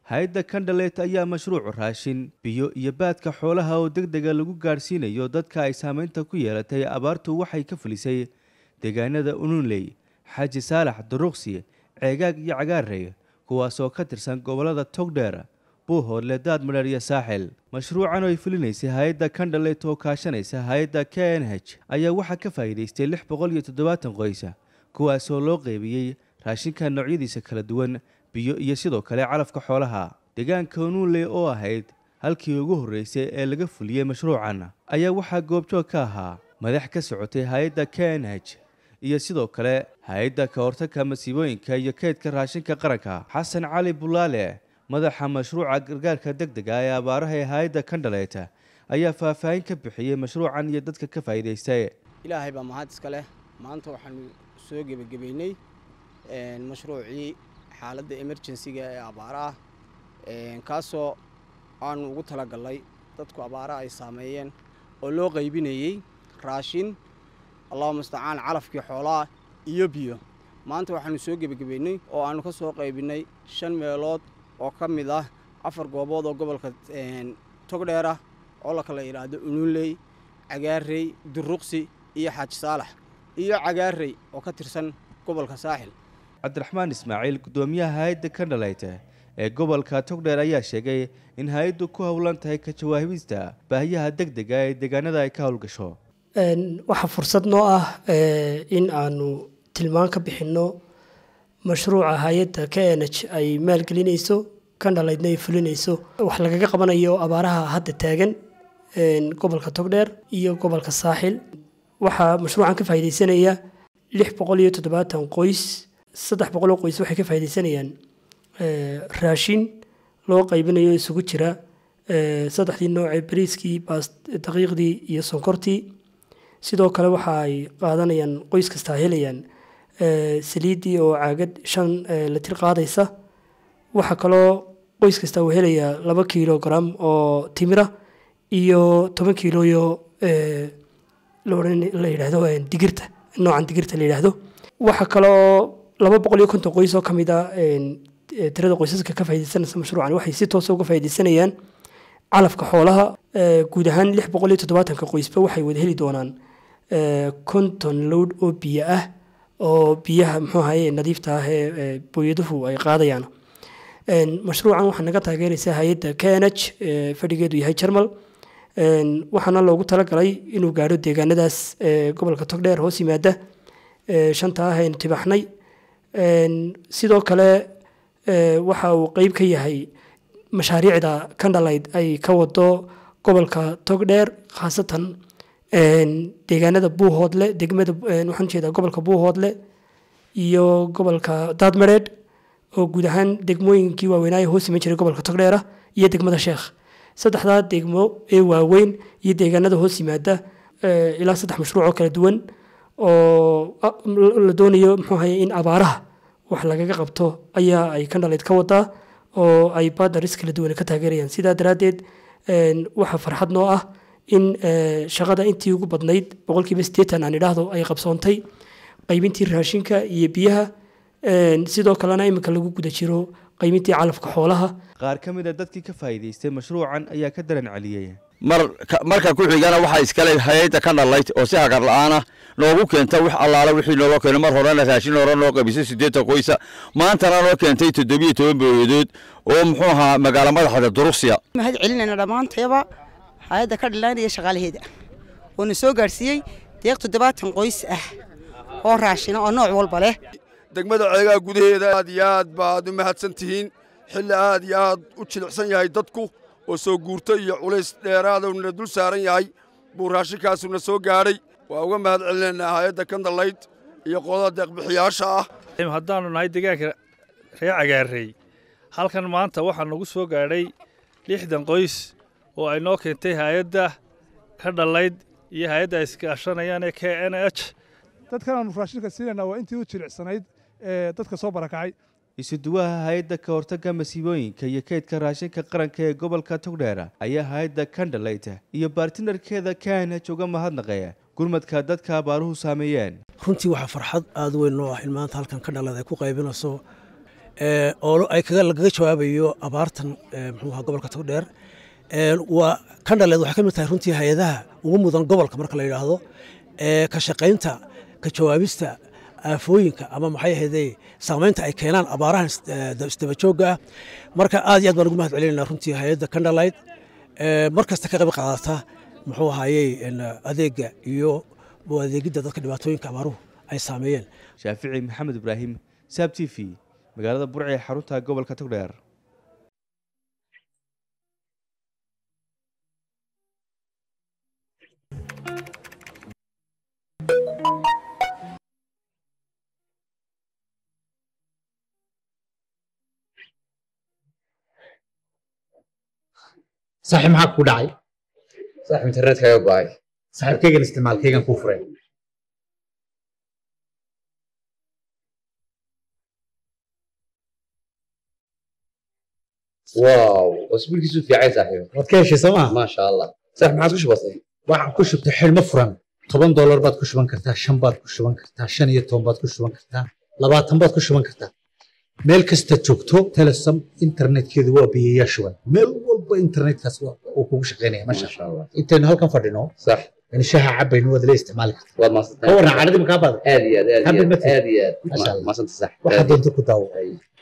hay-adda kandhalet ayaa mashruuc raashin biyo iyo baadka xoolaha oo deg dega lagu gaadhsiinayo dadka ay saameynta ku yeelatay abaartu waxay ka fulisay deegaanada ununley xaaji saalax duruqsi ceegaag iyo cagaarey kuwaasoo ka tirsan gobollada togdheer buuhoodle daadmadheer iyo saaxil mashruucan oo ay fulinaysay hay-adda kandhalet oo kaashanaysa hay-adda k n h ayaa waxaa ka faa'iidaystay lix boqol iyo toddobaatan qoys kuwaasoo loo qeybiyey raashinka noocyadiisa kala duwan biyo iyo sidoo kale calafka xoolaha deegaanka ununley oo ahayd halkii ugu horreysay ee laga fuliyey mashruucan ayaa waxaa goobjoog ka ahaa madax ka socotay hay-adda k n h iyo sidoo kale hay-adda ka hortagka masiibooyinka iyo keydka raashinka qaranka xasan cali bulaale madaxa mashruuca gargaarka deg dega ee abaaraha ee hay-adda kandhalet ayaa faahfaahin ka bixiyey mashruucan iyo dadka ka faa'iidaystay ilaahay baa mahad iska leh maanta waxaanu soo gebagabeynay mashruucii xaaladda emerjensiga ee abaaraha kaasoo aanu ugu talagalnay dadku abaaraha ay saameeyeen oo loo qaybinayey raashin allahuma mustacaan calafkii xoolaha iyo biyo maanta waxaanu soo gebagabeynay oo aanu ka soo qaybinay shan meelood oo ka mid ah afar goobood oo gobolka togdheer ah oo la kala yidhaahdo ununley cagaarey duruqsi iyo xaaji saalax iyo cagaarey oo ka tirsan gobolka saaxil cabdiraxmaan ismaaciil guddoomiyaha hay-adda kandhalet ee gobolka togdheer ayaa sheegay in hay-addu ku howlan tahay ka jawaabista baahiyaha deg dega ee deegaanada ay ka howlgasho waxaa fursad noo ah in aanu tilmaan ka bixinno mashruuca hay-adda k n h ay maalgelinayso kandhaleydna ay fulinayso wax lagaga qabanayo abaaraha hadda taagan gobolka togdheer iyo gobolka saaxil waxaa mashruucan ka faaideysanaya lix boqol iyo toddobaatan qoys saddex boqoloo qoys waxay ka faaideysanayaan raashin loo qaybinayo isugu jira saddexdii noocee bariiskii daqiiqdii iyo sonkortii sidoo kale waxa ay qaadanayaan qoys kastaa helayaan saliiddii oo caagad shan litir qaadaysa waxaa kaloo qoys kastaa uu helayaa laba kilogram oo timira iyo toban kiloyo la yidhaahdo digirta noocan digirta la yidhaahdo waxaa kaloo laba boqol iyo konton qoys oo ka mid a tirada qoysaska ka faaideysanaysa mashruucan waxay si toosa uga faaideysanayaan calafka xoolaha guud ahaan lix boqol iyo toddobaatanka qoysba waxay wada heli doonaan konton lowd oo biyo ah oo biyaha muxuu ahaye nadiifta ah ee booyaduhu ay qaadayaan mashruucan waxaa naga taageeraysa hay-adda k n h fadhigeedu yahay jarmal waxaana loogu talagalay inuu gaadho deegaanadaas gobolka togdheer hoos yimaada shanta ah aynu tibaxnay sidoo kale waxa uu qeyb ka yahay mashaariicda kandhalayd ay ka wado gobolka togdheer khaasatan deegaanada buuhoodle degmada waxaan jeedaa gobolka buuhoodle iyo gobolka daadmareed oo guud ahaan degmooyinkii waaweynaaye hoos iman jiray gobolka togdheera iyo degmada sheekh saddexdaa degmo ee waaweyn iyo deegaanada hoos yimaada ilaa saddex mashruuc oo kala duwan oo la doonayo muxuu ahaye in abaaraha wax lagaga qabto ayaa ay kandhaleyd ka wadaa oo ay badnaris kala duwan ka taageerayaan sidaa daraaddeed waxaa farxad noo ah in shaqada intii ugu badnayd boqolkiiba siddeetan aan idhaahdo ay qabsoontay qaybintii raashinka iyo biyaha sidoo kalena iminka lagu guda jiro qaybintii calafka xoolaha qaar ka mid a dadkii ka faa'iidaystay mashruucan ayaa ka daran celiyey marka ku xigana waxaa iskale hay-adda ka dhalayd oo si hagar la-aana noogu keenta wix allaala wixii nooloo keenay mar horena raashin hore noo qaybisay siddeetan qoysa maantana noo keentay toddobiyo toban booyadood oo muxuu ahaa magaalo madaxda duruqsiya mahad celinayna dhammaantayaba hay-adda ka dhalaynaya shaqaalaheeda oona soo gaadhsiiyey deeq toddobaatan qoys ah oo raashina oo nooc walba leh degmada ceegaha gudaheeda aad iyo aad baad u mahadsan tihiin xilli aad iyo aad u jilicsan yahay dadku oo soo guurto iyo culays dheeraadowna dul saaran yahay buu raashinkaasuna soo gaadhay waa uga mahad celinaynaa hay-adda kandalayd iyo qodada deeqbixiyaasha ah haddaannu nahay deegaanka reer cagaarey halkan maanta waxaa nagu soo gaadhay lixdan qoys oo ay noo keentay hay-adda ka dhalayd iyo hay-adda ay iskaashanayaan ee k n h dadkan aanu raashinka siinaynaa waa intii u jilicsanayd ee dadka soo barakacay isuduwaha hay-adda ka hortagga masiibooyinka iyo keydka raashinka qaranka ee gobolka togdheera ayaa hay-adda kandhalayt iyo baartinarkeeda kaanhaj uga mahadnaqaya gurmadka dadka abaaruhu saameeyeen runtii waxaa farxad aada weyn noo ah in maanta halkan ka dhalad ay ku qaybinayso oo ay lagaga jawaabayo abaartan muxuu ahaa gobolka togdheer waa kandhaleed waxay ka mid tahay runtii hay-adaha ugu mudan gobolka marka la yidhaahdo ka shaqaynta ka jawaabista aafooyinka ama maxay ahaydee saamaynta ay keenaan abaarahan isdaba joogga ah marka aad iyo aad baan ugu mahad celinayna runtii hay-adda kandhalayd mar kasta ka qayb qaadata muxuu ahaayey adeegga iyo adeegidda dadka dhibaatooyinka abaaruhu ay saameeyeen shaafici maxamed ibraahim saab t v magaalada burci ee xarunta gobolka togdheer saaxiib maxaa ku dhacay saaxiib internetkaaga go'ay saaxiibkaygan isticmaalkaygan kuu furay waaw cusbulkiisu fiicay saaxiib waad ka heshay soomaa maasha allah saaxiib maxaad ku shubatay waxaan ku shubtay xidhmo furan toban doolar baad ku shuban kartaa shan baad ku shuban kartaa shan iyo toban baad ku shuban kartaa labaatan baad ku shuban kartaa meel kasta joogto telesom internetkeedu waa biyayaa shuban meel walba internetkaas uu kugu shaqaynaya masha allah intaynu halkan fadhino sax in shaaha cabayno waad la isticmaali kartaa waad maasantay ka warran caadadii makaa badan aad iyo aad aad iyo Happy aad birthday. aad iyo aad Masha Allah. maasanta sax waxaad doonto ku daawo